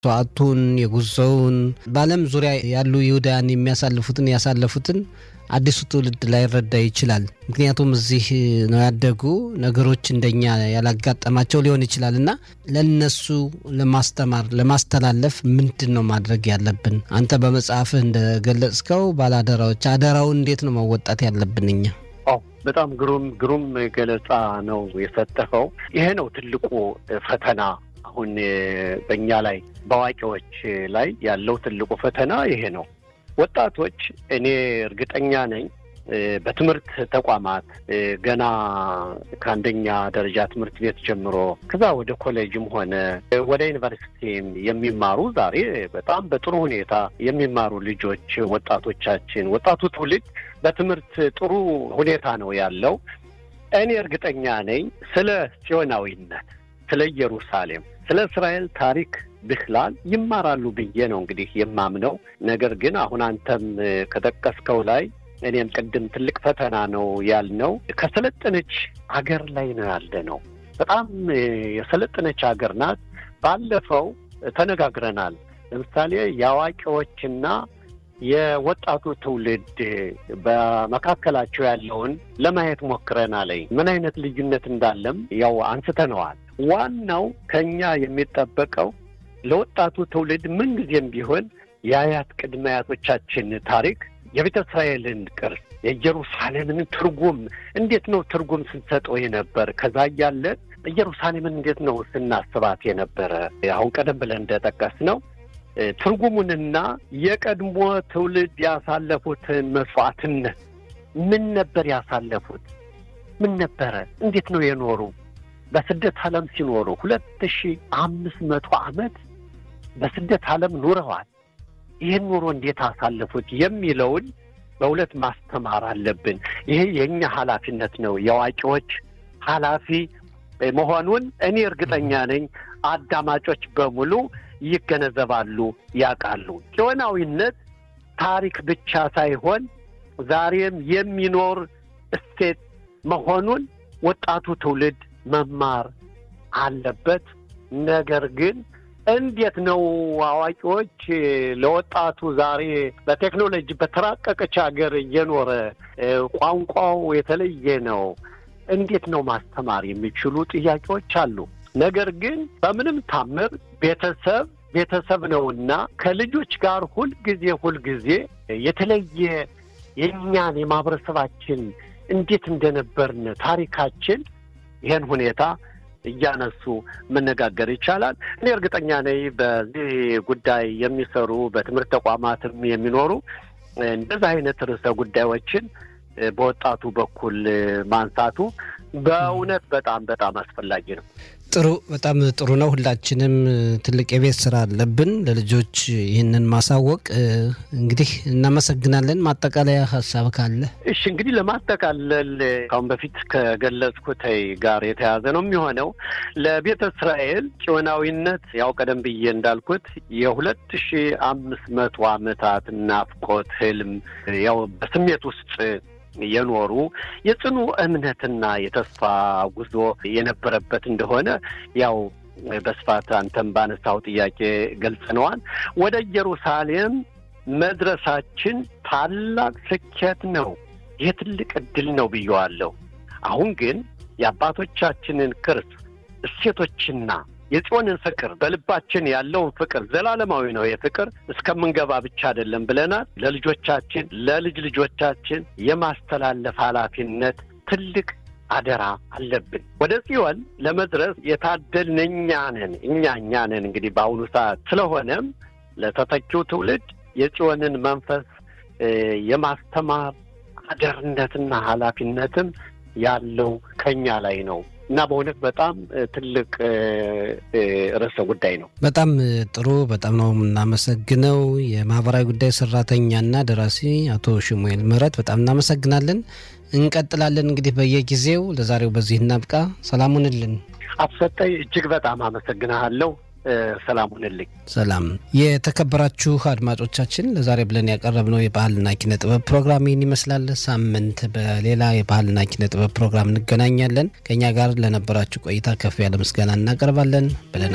ሰዓቱን የጉዞውን በዓለም ዙሪያ ያሉ ይሁዳያን የሚያሳልፉትን ያሳለፉትን አዲሱ ትውልድ ላይረዳ ይችላል። ምክንያቱም እዚህ ነው ያደጉ ነገሮች እንደኛ ያላጋጠማቸው ሊሆን ይችላል እና ለነሱ ለማስተማር ለማስተላለፍ ምንድን ነው ማድረግ ያለብን? አንተ በመጽሐፍህ እንደገለጽከው ባለአደራዎች አደራውን እንዴት ነው መወጣት ያለብን እኛ? በጣም ግሩም ግሩም ገለጻ ነው የሰጠኸው። ይሄ ነው ትልቁ ፈተና አሁን በእኛ ላይ በአዋቂዎች ላይ ያለው ትልቁ ፈተና ይሄ ነው። ወጣቶች እኔ እርግጠኛ ነኝ በትምህርት ተቋማት ገና ከአንደኛ ደረጃ ትምህርት ቤት ጀምሮ ከዛ ወደ ኮሌጅም ሆነ ወደ ዩኒቨርሲቲም የሚማሩ ዛሬ በጣም በጥሩ ሁኔታ የሚማሩ ልጆች ወጣቶቻችን፣ ወጣቱ ትውልድ በትምህርት ጥሩ ሁኔታ ነው ያለው። እኔ እርግጠኛ ነኝ ስለ ጽዮናዊነት፣ ስለ ኢየሩሳሌም፣ ስለ እስራኤል ታሪክ ብክላል ይማራሉ ብዬ ነው እንግዲህ የማምነው። ነገር ግን አሁን አንተም ከጠቀስከው ላይ እኔም ቅድም ትልቅ ፈተና ነው ያልነው ከሰለጠነች አገር ላይ ነው ያለ ነው። በጣም የሰለጠነች ሀገር ናት። ባለፈው ተነጋግረናል። ለምሳሌ የአዋቂዎችና የወጣቱ ትውልድ በመካከላቸው ያለውን ለማየት ሞክረናል። ምን አይነት ልዩነት እንዳለም ያው አንስተነዋል። ዋናው ከኛ የሚጠበቀው ለወጣቱ ትውልድ ምንጊዜም ቢሆን የአያት ቅድመ አያቶቻችን ታሪክ የቤተ እስራኤልን ቅርስ የኢየሩሳሌምን ትርጉም እንዴት ነው ትርጉም ስንሰጠው የነበር ከዛ እያለ ኢየሩሳሌምን እንዴት ነው ስናስባት የነበረ አሁን ቀደም ብለን እንደጠቀስ ነው ትርጉሙንና የቀድሞ ትውልድ ያሳለፉትን መስዋዕትነት ምን ነበር ያሳለፉት? ምን ነበረ? እንዴት ነው የኖሩ? በስደት ዓለም ሲኖሩ ሁለት ሺህ አምስት መቶ ዓመት በስደት ዓለም ኑረዋል። ይህን ኑሮ እንዴት አሳለፉት የሚለውን በእውነት ማስተማር አለብን። ይሄ የእኛ ኃላፊነት ነው፣ የአዋቂዎች ኃላፊ መሆኑን እኔ እርግጠኛ ነኝ። አዳማጮች በሙሉ ይገነዘባሉ፣ ያውቃሉ። ጽዮናዊነት ታሪክ ብቻ ሳይሆን ዛሬም የሚኖር እሴት መሆኑን ወጣቱ ትውልድ መማር አለበት። ነገር ግን እንዴት ነው አዋቂዎች ለወጣቱ ዛሬ በቴክኖሎጂ በተራቀቀች ሀገር እየኖረ ቋንቋው የተለየ ነው፣ እንዴት ነው ማስተማር የሚችሉ ጥያቄዎች አሉ። ነገር ግን በምንም ታምር ቤተሰብ ቤተሰብ ነውና ከልጆች ጋር ሁልጊዜ ሁልጊዜ የተለየ የእኛን የማህበረሰባችን እንዴት እንደነበርን ታሪካችን ይህን ሁኔታ እያነሱ መነጋገር ይቻላል። እኔ እርግጠኛ ነኝ በዚህ ጉዳይ የሚሰሩ በትምህርት ተቋማትም የሚኖሩ እንደዚህ አይነት ርዕሰ ጉዳዮችን በወጣቱ በኩል ማንሳቱ በእውነት በጣም በጣም አስፈላጊ ነው። ጥሩ፣ በጣም ጥሩ ነው። ሁላችንም ትልቅ የቤት ስራ አለብን ለልጆች ይህንን ማሳወቅ። እንግዲህ እናመሰግናለን። ማጠቃለያ ሀሳብ ካለ? እሺ፣ እንግዲህ ለማጠቃለል ካሁን በፊት ከገለጽኩት ጋር የተያዘ ነው የሚሆነው ለቤተ እስራኤል ጽዮናዊነት ያው ቀደም ብዬ እንዳልኩት የሁለት ሺህ አምስት መቶ ዓመታት ናፍቆት ህልም ያው በስሜት ውስጥ የኖሩ የጽኑ እምነትና የተስፋ ጉዞ የነበረበት እንደሆነ ያው በስፋት አንተም ባነሳው ጥያቄ ገልጸነዋል። ወደ ኢየሩሳሌም መድረሳችን ታላቅ ስኬት ነው። ይህ ትልቅ እድል ነው ብየዋለሁ። አሁን ግን የአባቶቻችንን ቅርስ እሴቶችና የጽዮንን ፍቅር በልባችን ያለውን ፍቅር ዘላለማዊ ነው። የፍቅር እስከምንገባ ብቻ አይደለም ብለናል። ለልጆቻችን ለልጅ ልጆቻችን የማስተላለፍ ኃላፊነት ትልቅ አደራ አለብን። ወደ ጽዮን ለመድረስ የታደልን እኛ ነን እኛ እኛ ነን እንግዲህ በአሁኑ ሰዓት። ስለሆነም ለተተኪው ትውልድ የጽዮንን መንፈስ የማስተማር አደርነትና ኃላፊነትም ያለው ከኛ ላይ ነው እና በእውነት በጣም ትልቅ ርዕሰ ጉዳይ ነው። በጣም ጥሩ። በጣም ነው የምናመሰግነው። የማህበራዊ ጉዳይ ሰራተኛና ደራሲ አቶ ሽሙኤል ምህረት በጣም እናመሰግናለን። እንቀጥላለን እንግዲህ በየጊዜው። ለዛሬው በዚህ እናብቃ። ሰላሙንልን አትሰጠኝ። እጅግ በጣም አመሰግናለሁ። ሰላም ሁንልኝ። ሰላም። የተከበራችሁ አድማጮቻችን ለዛሬ ብለን ያቀረብነው የባህልና ኪነ ጥበብ ፕሮግራም ይህን ይመስላል። ሳምንት በሌላ የባህልና ኪነ ጥበብ ፕሮግራም እንገናኛለን። ከእኛ ጋር ለነበራችሁ ቆይታ ከፍ ያለ ምስጋና እናቀርባለን ብለን